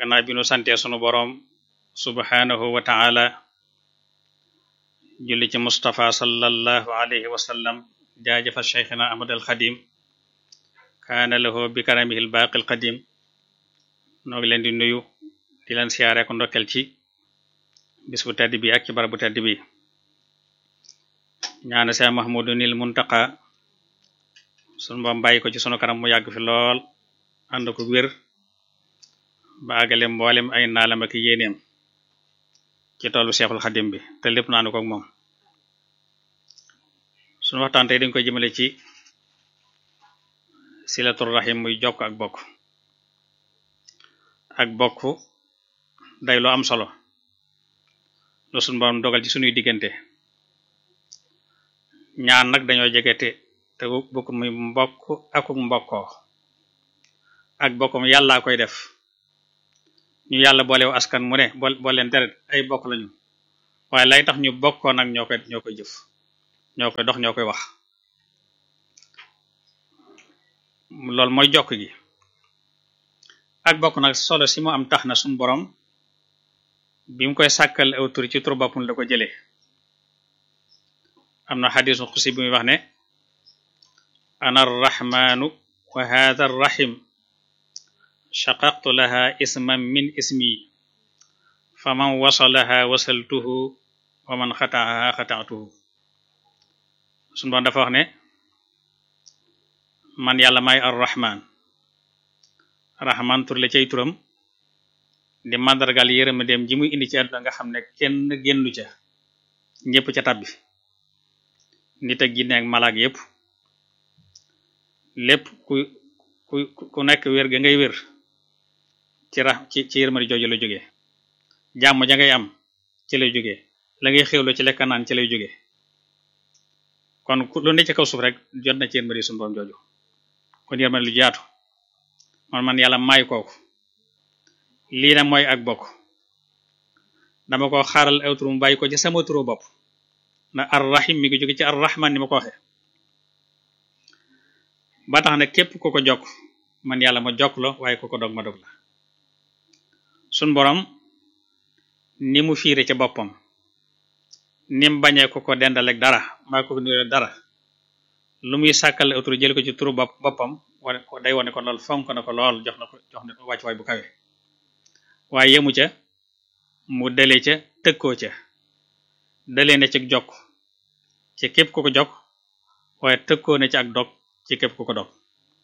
gannaaw bi nu santee sunu boroom subhanahu wa ta'ala julli ci Mustafa sallallahu alayhi wa sallam jaajëfal cheikhina Ahmad al Xadim kaana lahu bi karamihi al baaqi al qadim noo ngi leen di nuyu di leen siyaare ko ndokkel ci bis bu tedd bi ak ci barab bu tedd bi ñaana Seex Mahmudu nil Muntaqa sunu boom bàyyi ko ci sunu kanam mu yàgg fi lool ànd ko wér ba àggale mboolem ay naalam ak yéeneem ci tollu Seexul Xadim bi te lépp naanu ko ak moom sunu waxtaan tey dañ koy jëmale ci silatul rahim muy jokk ak bokk ak bokk day lu am solo lu sunu borom dogal ci sunuy diggante ñaan nag dañoo jegete te bokk muy mbokk akuk mbokkoo ak bokkum yàllaa koy def ñu yàlla boolewu askan mu ne boo leen deret ay bokk lañu waaye lay tax ñu bokkoo nag ñoo koy ñoo koy jëf ñoo koy dox ñoo koy wax loolu mooy jokk gi ak bokk nag solo si mu am tax na suñu borom bi mu koy sàkkal aw tur ci tur boppam la ko jëlee am na xadisu xusi bi muy wax ne ana arrahmanu wa hadha arrahim shaqaqtu laha isman min ismi fa man wasalaha wasaltuhu wa man xataaha xataatuhu suñu borom dafa wax ne man yàlla may arrahman rahman tur la cay turam di màndargal yërëma dem ji muy indi ci àdduna nga xam ne kenn génnu ca ñépp ca tabbi nit ak jinne ak malaak yépp lépp ku ku ku nekk wér ga ngay wér ci ra ci ci yërmande jooju la jógee jàmm ja ngay am ci lay jógee la ngay xewlo ci lekka naan ci lay jógee kon lu ne ci kaw suuf rek jot na ci yërmande sunu borom jooju kon yërmande lu jaatu man man yàlla may kooku lii na mooy ak bokk dama ko xaaral aw tur mu bàyyi ko ci sama turu bopp na arrahim mi ngi jóge ci arrahman ni ma ko waxe ba tax ne képp ku ko jokk man yàlla ma jokk la waaye ku ko dog ma dog la sun borom ni mu fiire ca boppam ni mu bañee ko ko dendal ak dara maa ko nuyoo dara lu muy sàkkal aw tur jël ko ci turu bopp boppam wane ko day wane ko lool fonk na ko lool jox na ko jox na ko wàcc waay bu kawe waaye yemu ca mu dalee ca tëkkoo ca dalee na ci jokk ci képp ku ko jokk waaye tëkkoo na ci ak dog ci képp ku ko dog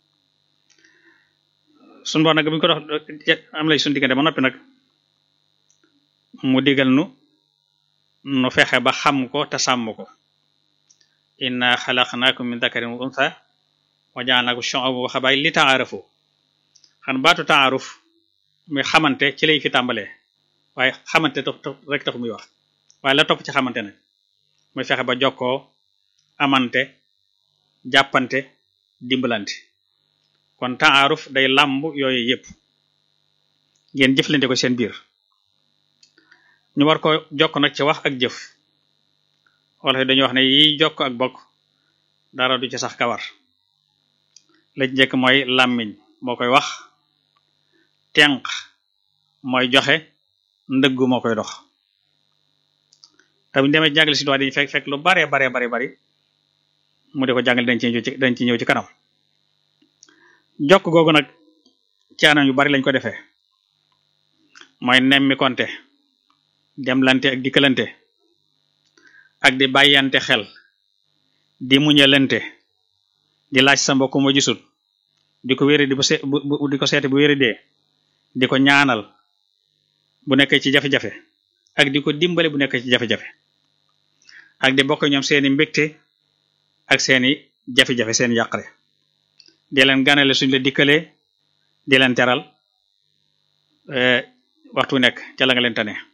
suñu bor nag bu ñu ko dox am lay suñu diggante ba noppi nag mu digal nu nu fexe ba xam ko te sàmm ko inna xalaqnaakum min dakarin wa untha wa ja'alnaakum shu'uban wa qabaa'ila li ta'aarafu xan baatu ta'aaruf muy xamante ci lay fi tàmbalee waaye xamante rek taxu muy wax waaye la topp ci xamante nag muy fexe ba jokkoo amante jàppante dimbalante kon taaruf day làmb yooyu yépp ngeen jëflante ko seen biir ñu war ko jokk nag ci wax ak jëf wala fi dañuy wax ne yi jokk ak bokk dara du ci sax kawar la ci njëkk mooy làmmiñ moo koy wax tenq mooy joxe ndëggu moo koy dox te bu ñu demee jàngale si doit dañu fekk fekk lu bare bare bare bari mu di ko jàngale dañ ci ñëw ci dañ ci ñëw ci kanam jokk googu nag ci anam yu bari lañ ko defee mooy nemmi konte demlante ak dikkalante ak di bàyyante xel di muñalante di laaj sa mbokk moo gisul di ko wéri di bu di ko seete bu wéri dee di ko ñaanal bu nekkee ci jafe-jafe ak di ko dimbale bu nekkee ci jafe-jafe ak di bokk ñoom seeni mbégte ak seeni jafe-jafe seeni yàqare di leen ganale suñ la dikkalee di leen teral waxtu nekk ca la nga leen tane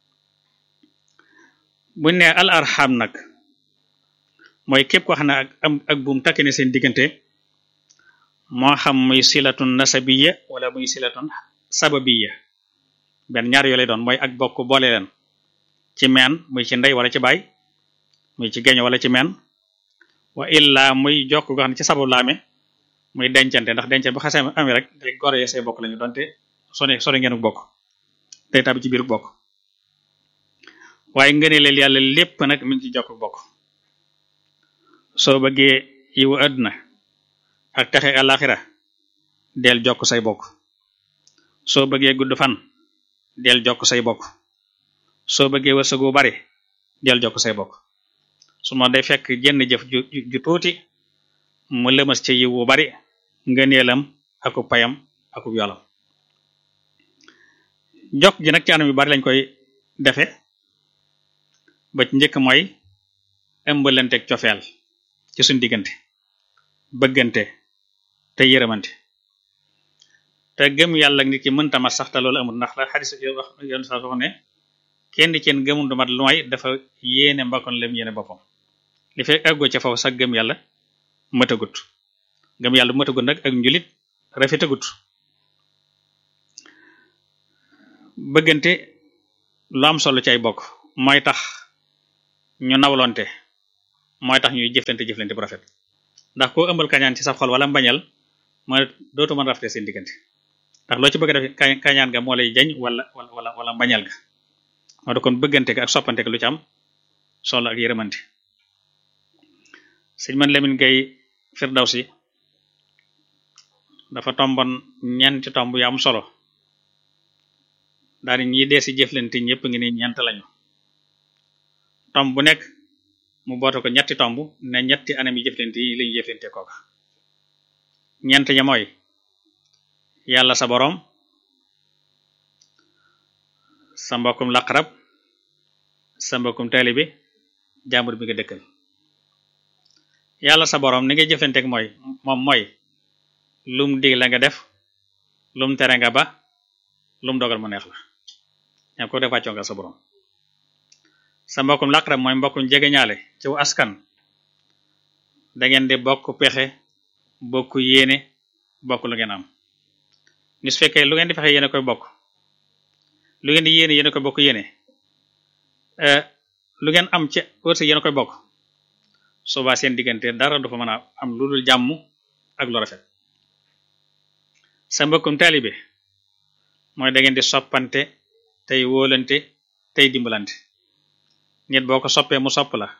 buñ ne al arham nag mooy képp ko xam ne ak am ak buum takk ne seen diggante moo xam muy silatun nasabiya wala muy silatun sababiya benn ñaar yoo lay doon mooy ak bokk boole leen ci meen muy ci ndey wala ci baay muy ci geño wala ci meen wa illa muy jokk goo xam ne ci sabab laame muy dencante ndax dencante bu xasee amee rek day gore say bokk lañu donte sone sone ngeen bokk day tàbbi ci biir bokk waaye ngëneeleel yàlla lépp nag mi ngi ci jokk bokk soo bëggee yiwu àdduna ak texe àlaxira del jokk say bokk soo bëggee gudd fan del jokk say bokk soo bëggee wërsëgu bari del jokk say bokk su ma day fekk jenn jëf ju ju tuuti mu lëmas ci yiwu bari ngëneelam aku payam aku yolam jokk gi nag ci anam yu bari lañ koy defe ba ci njëkk mooy ëmbalanteeg cofeel ci suñ diggante bëggante te yërëmante te gëm yàlla nit ki mënta mat sax te loolu amul ndax la xadis wax yoon sax wax ne kenn ci yéen gëmul du mat lu may dafa yéene mbakkoon lem yéene boppam li fekk àggoo ca foofu sax gëm yàlla matagut gëm yàlla bu matagut nag ak njulit rafetagut bëggante lu am solo ci ay bokk mooy tax ñu nawlonte mooy tax ñuy jëflante jëflante bu rafet ndax koo ëmbal kañaan ci sa xol wala mbañal mooy dootu mën rafete seen diggante ndax loo ci bëgg a def kañaan ga moo lay jañ wala wala wala mbañal ga moo da kon bëggante ga ak soppante ga lu ci am solo ak yërëmante sëñ man Lamine Gueye Firdawsi dafa tombon ñeenti tomb yu am solo daal ñi dee si jëflante ñëpp ngi ni ñeent lañu tomb bu nekk mu boote ko ñetti tomb ne ñetti anam yi jëflante yi lañu jëflante kooka ñeent ña mooy yàlla sa boroom sa mbokkum laqarab sa mbokkum taalibe jàmbur bi nga dëkkal yàlla sa boroom ni ngay jëflanteek mooy moom mooy lum dig la nga def lum tere nga ba lum dogal mu neex la ñam ko def wàccoo nga sa boroom sa mbokkum laqarab mooy mbokkum jegeñaale ci askan da ngeen di bokk pexe bokk yéene bokk lu ngeen am ni su fekkee lu ngeen di fexe yéene koy bokk lu ngeen di yéene yéene koy bokk yéene lu ngeen am ci wërsëg yéene koy bokk soobaa seen diggante dara du fa mën a am lu dul jàmm ak lu rafet sa mbokkum taalibe mooy da ngeen di soppante tey wóolante tey dimbalante nit boo ko soppee mu sopp la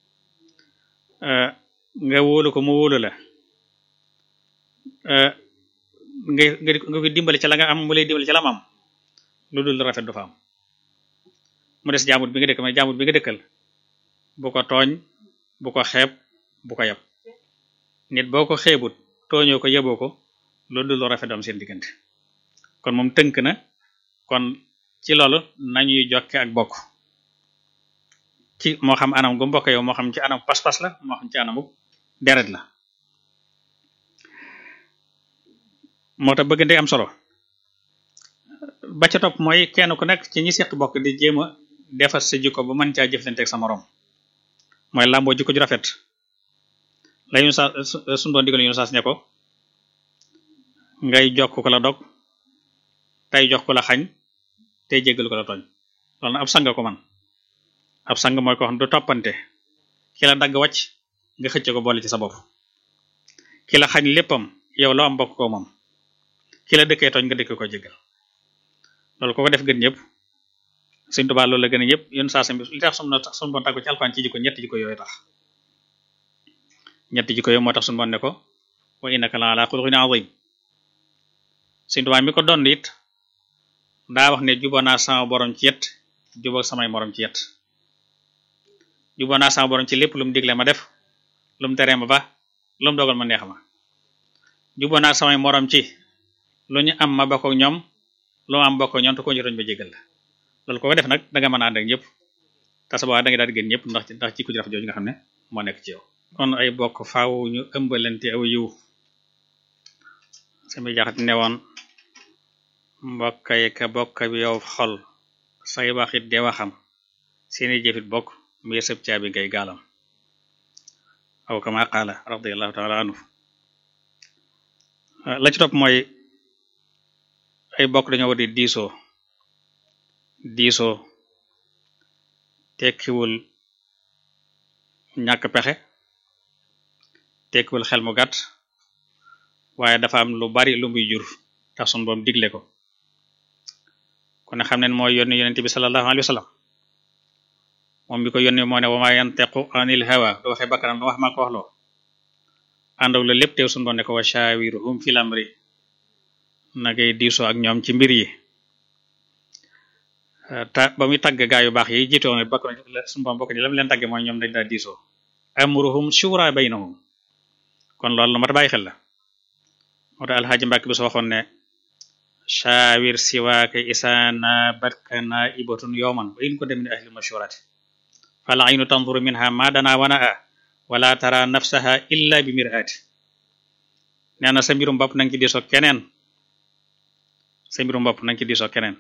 nga wóolu ko mu wóolu la nga nga ko dimbali ci la nga am mu lay dimbali ci la am am lu dul rafet du fa am mu des jaamut bi nga dëkk mais jaamut bi nga dëkkal bu ko tooñ bu ko xeeb bu ko yab nit boo ko xeebut tooñoo ko yeboo ko lu dul rafet du am seen diggante kon moom tënk na kon ci loolu nañuy jokke ak bokk ci moo xam anam gu mbokk yow moo xam ci anam pas-pas la moo xam ci anamu deret la moo tax bëggante am solo ba ca topp mooy kenn ku nekk ci ñi seq bokk di jéem a defar sa jikko ba mën caa jëflante ak sa morom mooy làmboo jikko ju rafet la ñu sa suñu doon digal ñu saas ne ko ngay jokk ko la dog tey jox ko la xañ tey jéggal ko la tooñ loolu na ab sang ko man ab sang mooy ko xam du toppante ki la dagg wàcc nga xëcc ko boole ci sa bopp ki la xañ léppam yow loo am bokk ko moom ki la dëkkee tooñ nga dëkk ko jéggal loolu ko ko def gën ñëpp Sëriñ Tuubaa loolu la gën a ñëpp yén saa sam bi li tax sum na suñu boon tàggu ci alxuraan ci jikko ñetti jikko yooyu tax ñetti jikko yooyu moo tax suñu boon ne ko wa innaka la ala xuluqin azim Sëriñ Tuubaa mi ko doon it daa wax ne juboo naa sama borom ci yet juboo samay morom ci yet juboo naa sama borom ci lépp lu mu digle ma def lu mu teree ma ba lu mu dogal ma neex ma juboo naa samay morom ci lu ñu am ma bokk ak ñoom lu am bokk ak ñoom te ko jotoñ ba jégal la loolu ko ko def nag danga mën a ànd ak ñëpp te sa boobaa da nga daal di gën ñëpp ndax ndax ci ku ci rafet jooju nga xam ne moo nekk ci yow kon ay bokk faaw ñu ëmbalante aw yiw sami jaxat ne woon mbokkay ka bokk bi yow xol say waxit de waxam seeni jëfit bokk muy sëb caabi ngay gaalam aw kama qaala radiyallahu taala anhu la ci topp mooy ay bokk dañoo war di diisoo diisoo tekkiwul ñàkk pexe tekkiwul xel mu gàtt waaye dafa am lu bari lu muy jur tax sun boom digle ko kon kon xam ne mooy yónni yonente bi sallallahu alayhi wa sallam moom bi ko yónni moo ne wa ma yantiqu anil hawa du waxee bakkanam lu wax maa ko wax loo àndaw la lépp teew suñu doon ne ko wa shawiruhum fil amri na ngay diisoo ak ñoom ci mbir yi ta ba muy tagg gaa yu baax yi jiitoo ne bokk na suñu boom bokk ni lam leen tagge mooy ñoom dañ daa diisoo amruhum shura baynahum kon loolu lu mat bàyyi xel la moo tax alxaaji Mbàkke bi soo waxoon ne shawir siwaaka isaana batkana ibatun yowman wa in ko dem ni ahli mashurati fal aynu tanzuru minha ma dana wana a wala tara nafsaha illa bi mirati nee na sa mbirum bopp nanga ci diisoo keneen sa mbirum bopp nanga ci diisoo keneen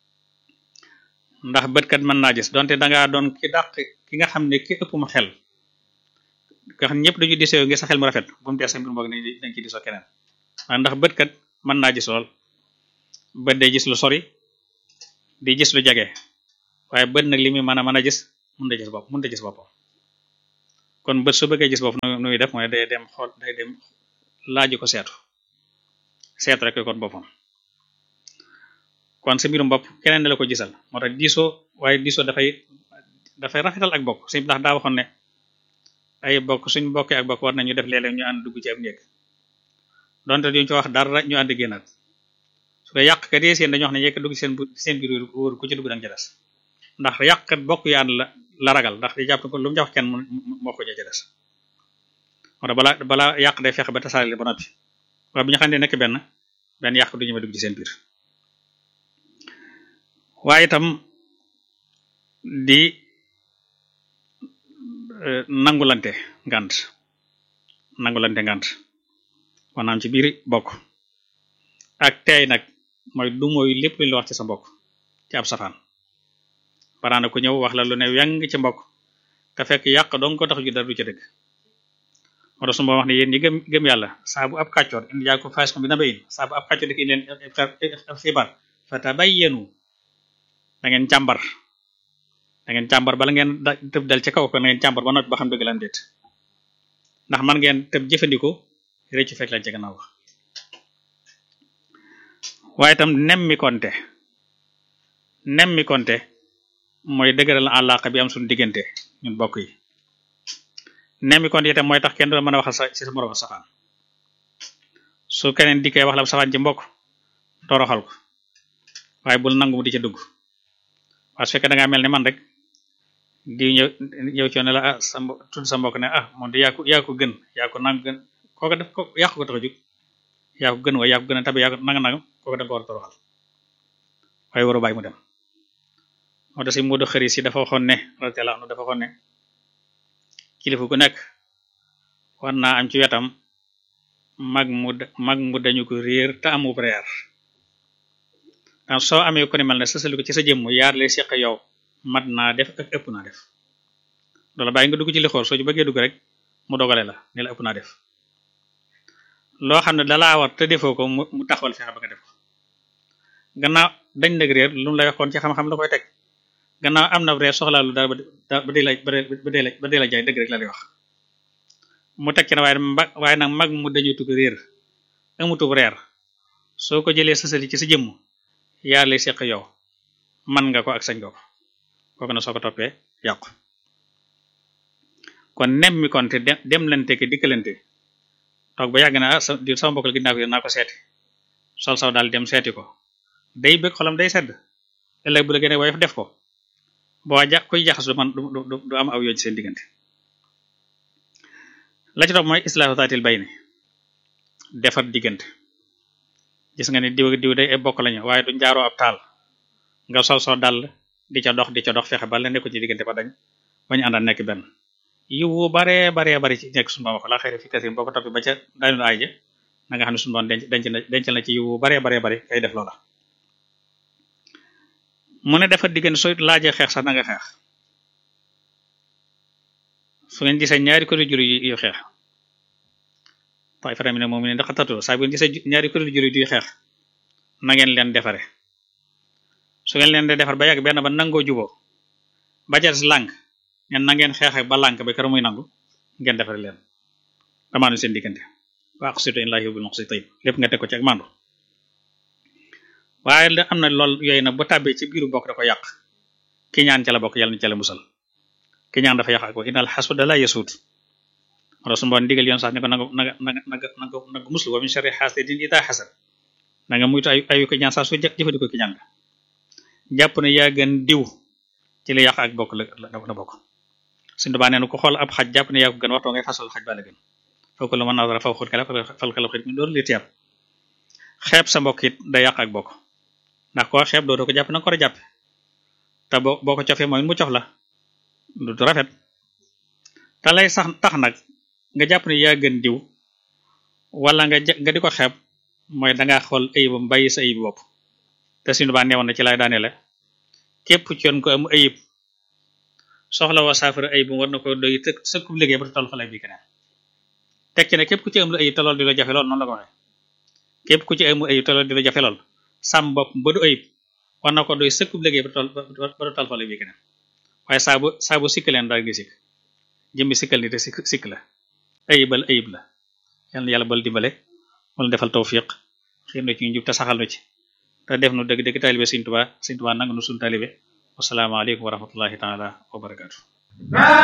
ndax bëtkat mën naa gis donte dangaa doon ki dàq ki nga xam ne ki ëpp mu xel nga xam ñëpp dañu diisoo ngir sa xel mu rafet bu mu tee sa mbirum bopp nañ ci diisoo keneen ndax bëtkat mën naa gis lool bët day gis lu sori di gis lu jege waaye bët nag li muy mën a mën a gis mun da gis bopp mun da gis boppam kon bët su bëggee gis bopp nu muy def mooy day dem xool day dem laaju ko seetu seetu rek kon boppam kon sa mbirum bopp keneen da la ko gisal moo tax diisoo waaye diisoo dafay dafay rafetal ak bokk suñ ndax daa waxoon ne ay bokk suñ bokkee ak bokk war nañu def léeg-léeg ñu ànd dugg ci ab néeg donte duñ ci wax dara ñu ànd génnaat su dee yàqkat yi seen dañu wax ne yekk dugg seen seen biir wóor ku ci dugg danga ca des ndax yàqkat bokk yu ànd la la ragal ndax di jàpp ko lu mu jox kenn moo ko ca des moo tax balaa balaa yàq day fexe ba tasaare ba noppi waaye bu ñu xam ne nekk benn benn yàq du ñu ma dugg ci seen biir waaye itam di nangulante ngant nangulante ngant maanaam ci biir bokk ak tey nag mooy du mooy lépp lu ñu la wax ci sa mbokk ci ab safaan baraana ku ñëw wax la lu ne weng ci mbokk te fekk yàq dong ko tax ju dara du ca dëgg moo tax su ma wax ne yéen ñi gëm gëm yàlla saa bu ab kàccoor indi yaa ko fas bi na bayin saa bu ab kàccoor di ko indi leen xibaar fatabayyanu da ngeen càmbar da ngeen càmbar bala ngeen da tëb dal ci kaw ko na ngeen càmbar ba noppi ba xam dëgg lan déet ndax man ngeen tëb jëfandikoo réccu fekk lañ ci gannaaw wax waaye itam nemmi konte nemmi konte mooy dëgëral àllaaqa bi am suñu diggante ñun bokk yi nemmi konte itam mooy tax kenn du la mën a waxal sa ci sa moroom safaan su keneen dikkee wax la safaan ci mbokk toroxal ko waaye bul nangu mu di ca dugg waaye su fekkee da ngaa mel ne man rek di ñëw ñëw ci ne la ah sa tudd sa mbokk ne ah moom de yaa ko yaa ko gën yaa ko nang gën kooka def ko yaa ko tax a jug yaa ko gën waaye yaa ko gën a tabi yaa ko nanga nanga kooka da nga ko war a toroxal waaye waru bàyyi mu dem moo tax si Moodu xëri si dafa waxoon ne radiyallahu anhu dafa waxoon ne kilifa gu nekk war naa am ci wetam mag mu mag mu dañu ko réer te amub reer ndax soo amee ko ne mel ne sësali ko ci sa jëmm yaar lay seq yow mat naa def ak ëpp naa def loola bàyyi nga dugg ci li xool soo ci bëggee dugg rek mu dogale la ni la ëpp naa def loo xam ne dalaa war te defoo ko mu taxawal fexe ba nga def ko gannaaw dañ nag réer lu mu lay waxoon ci xam-xam la koy teg gannaaw am na réer soxlaa lu dara ba di la ba di la ba di la jaay dëgg rek la lay wax mu teg ci na waaye waaye nag mag mu dañu tugg réer amutub reer soo ko jëlee sësali ci sa jëmm yaar lay seq yow man nga ko ak sañ nga ko kooku na soo ko toppee yàqu kon nem mi konte dem lante ki dikkalante toog ba yàgg na ah di sama mbokk la ginnaaw ko naa ko seeti sol saw daal dem seeti ko day bëgg xolam day sedd ëllëg bu la gën a woyof def ko boo ja kuy jaxas du man du am aw yoo ci seen diggante la ci topp mooy islaahu taatil bayni defar diggante gis nga ne diw diw day bokk lañu waaye du njaaroo ab taal nga sol soo dal di ca dox di ca dox fexe ba la nekku ci diggante ba dañ bañu àndal nekk benn yiwu baree baree bari ci nekk suñu wax la xëy fi kasi boo ko toppi ba ca dañu aay ja na nga xam ne suñu doon denc denc na denc na ci yiwu baree baree bari kay def loola mu ne defar diggante soo laajee xeex sax na nga xeex su ngeen gisee ñaari kuréel jur yu xeex waaye faram ne moom ne ndax tatu saa bu ngeen gisee ñaari kuréel jur yu xeex na ngeen leen defare su ngeen leen de defar ba yàgg benn ba nangoo juboo ba ca des lànk ngeen na ngeen xeex ba lànk ba kër muy nangu ngeen defare leen damaanu seen diggante wa aqsitu in laahi yuhibbul muqsitin lépp nga teg ko ci ak mandu waaye la am na lool yooyu nag bu tàbbee ci biiru bokk da ko yàq ki ñaan ca la bokk yàlla na ca la musal ki ñaan dafa yàq ak bokk inal xasuda la yasuut wala su mboon ndigal yoon sax ni ko nanga nanga nanga nanga nanga nanga muslu wa min sharri hasidin ida hasad na nga muytu ay ayu ko ñaan sax su jëfandikoo ki ñaan nga jàpp ne yaa gën diw ci li yàq ak bokk la la bokk suñu baa nee na ko xool ab xaj jàpp ne yaa ko gën waxtoo ngay fasal xaj ba la gën foofu la mën naa dara faw xut kala fal kala xit mi doolu li tiyab xeeb sa mbokk it day yàq ak bokk ndax koo xeeb doo doo ko jàpp na nga ko war a jàppe te boo boo ko cofee mooy mu cof la du rafet te lay sax tax nag nga jàpp ne yaa gën diw wala nga nga di ko xeeb mooy dangaa xool ayibam bàyyi sa ayib bopp te suñu baa neewoon na ci lay daane la képp ci yoon ko am ayib soxla woo saafara ayibam war na ko doy të sëkkub liggéey ba toll xale bi keneen teg ci ne képp ku ci am lu ayib te lool di la jafe lool noonu la ko waxee képp ku ci am ayib te lool di la jafe lool sàmm bopp ba du ayib war na ko doy sëkkub liggéey ba toll ba du toll xale bi keneen waaye saa bu saa bu sikk leen daal gi sikk jëmmi sikkal ni te sikk sikk la ayibal ayib la yal na yàlla bal dimbale wala defal tawfiq xiir na ci ñu jub te saxal na ci te def nu dëgg dëgg taalibe Sëriñ Tuubaa Sëriñ Tuubaa nangu nu suñu taalibe wasalaamaaleykum wa rahmatullahi taala wa barakaatu